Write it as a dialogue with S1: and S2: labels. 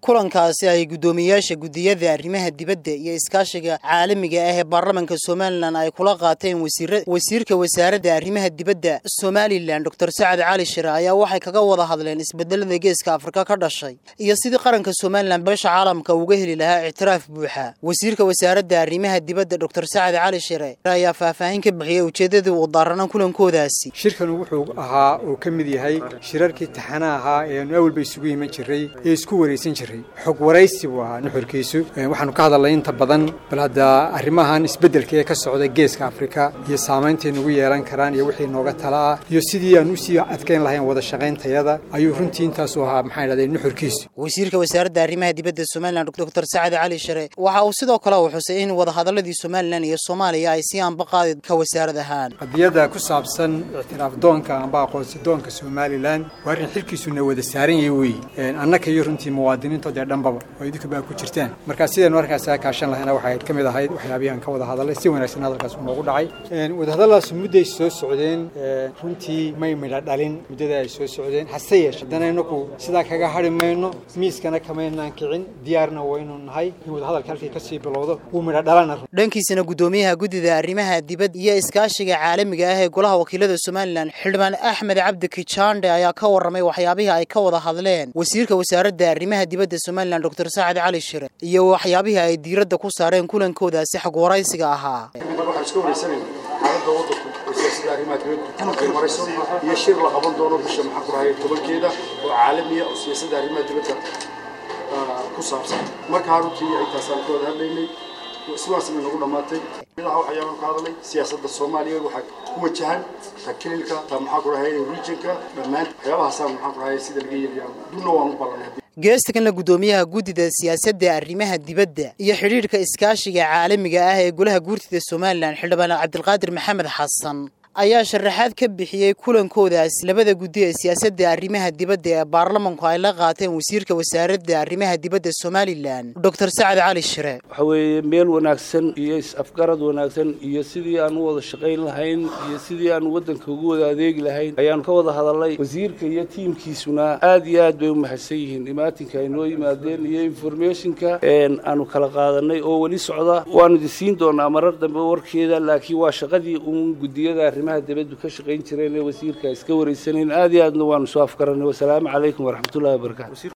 S1: kulankaasi ay guddoomiyayaasha guddiyada arrimaha dibadda iyo iskaashiga caalamiga ah ee baarlamanka somalilan ay kula qaateen wasiirka wasaaradda arrimaha dibadda somalilan doctor sacad cali shire ayaa waxay kaga wada hadleen isbedelada geeska afrika ka dhashay iyo sidii qaranka somalilan beesha caalamka uga heli lahaa ictiraaf buuxa wasiirka wasaaradda arrimaha dibadda doctor sacad cali shire ayaa faahfaahin ka bixiyey ujeeddadii uu daarana kulankoodaasi
S2: shirkan wuxuu ahaa uu ka mid yahay shirarkii taxana ahaa ee aanu awalba isugu iman jiray ee isku waraysan jiray xog waraysi buu ahaa nuxurkiisu waxaanu ka hadalnay inta badan bal hadda arrimahan isbeddelka ee ka socda geeska afrika iyo saameyntay nagu yeelan karaan iyo wixii nooga tala ah iyo sidii aan usii adkayn lahayn wada shaqayntayada ayuu runtii intaasu ahaa maxaa idhahdee nuxurkiisu
S1: wasiirka wasaaradda arrimaha dibadda somalilan doctor sacad cali shire waxa uu sidoo kale uu xusay in wadahadaladii somalilan iyo soomaaliya ay sii anbaqaadi ka wasaarad ahaan
S2: qadiyadda ku saabsan ictiraaf doonka amba aqoonsi doonka somalilan waa arrin xilkiisuna wada saaran yahay weeye annaka iyo runtii muwaadiniintood ee dhanbaba oo idinka baa ku jirtaan marka sidaynu arkaas aa kaashan lahayna waxay ka mid ahayd waxyaabihii aan ka wada hadalay si wanaagsan hadalkaas noogu dhacay wadahadalladaas mudday soo socdeen runtii may midha dhalin muddada ay soo socdeen hase yeeshe haddana inaku sidaa kaga hadhi mayno miiskana kamaynaan kicin diyaarna waynu nahay in wadahadalka halkii kasii bilowdo wuu midha dhalana
S1: dhankiisana guddoomiyaha guddida arrimaha dibadda iyo iskaashiga caalamiga ah ee golaha wakiilada somalilan xildhibaan axmed cabdi kijande ayaa ka warramay waxyaabihii ay ka wada hadleen wasiirka wasaaradda arrimaha dibadda somalilan doctor sacad cali shire iyo waxyaabihii ay diiradda ku saareen kulankoodaasi xog waraysiga ahaa
S3: xaaladda wadanku oo siyaasada arrimaha dibadda marayso iyo shir la qaban doono bisha maxaa ku rahaya tobankeeda oo caalamiya oo siyaasadda arrimaha dibadda ku saabsan markaa runtii intaasaan ka wada hadlaynay sidaasna nagu dhammaatay midaha waxyaabaan ka hadalay siyaasadda soomaaliya waxaa ku wajahan ta kililka ta maxaa ku rahaya regionka dhammaan waxyaabahaasaan maxaa ku rahaya sida laga yeelaya dunna waan u ballanay
S1: geestakanna guddoomiyaha guddida siyaasadda arrimaha dibadda iyo xidhiidhka iskaashiga caalamiga ah ee golaha guurtida somalilan xildhibaan cabdilqaadir maxamed xasan ayaa sharaxaad ka bixiyey kulankoodaas labada guddi ee siyaasadda arrimaha dibadda ee baarlamanku ay la qaateen wasiirka wasaaradda arrimaha dibadda somalilan doctor sacad cali shire
S4: waxa weeye meel wanaagsan iyo is-afgarad wanaagsan iyo sidii aan u wada shaqayn lahayn iyo sidii aan waddanka ugu wada adeegi lahayn ayaanu ka wada hadalnay wasiirka iyo tiimkiisuna aad iyo aad bay u mahadsan yihiin imaatinka ay noo yimaadeen iyo informationka aanu kala qaadanay oo weli socda waanu idin siin doonaa marar dambe warkeeda laakiin waa shaqadii uun guddiyada dibaddu ka shaqayn jireen ee wasiirka iska waraysanayn aad iyo aadna waanu soo afgaranay wasalaamu calaykum waraxmatullahi wabarakatu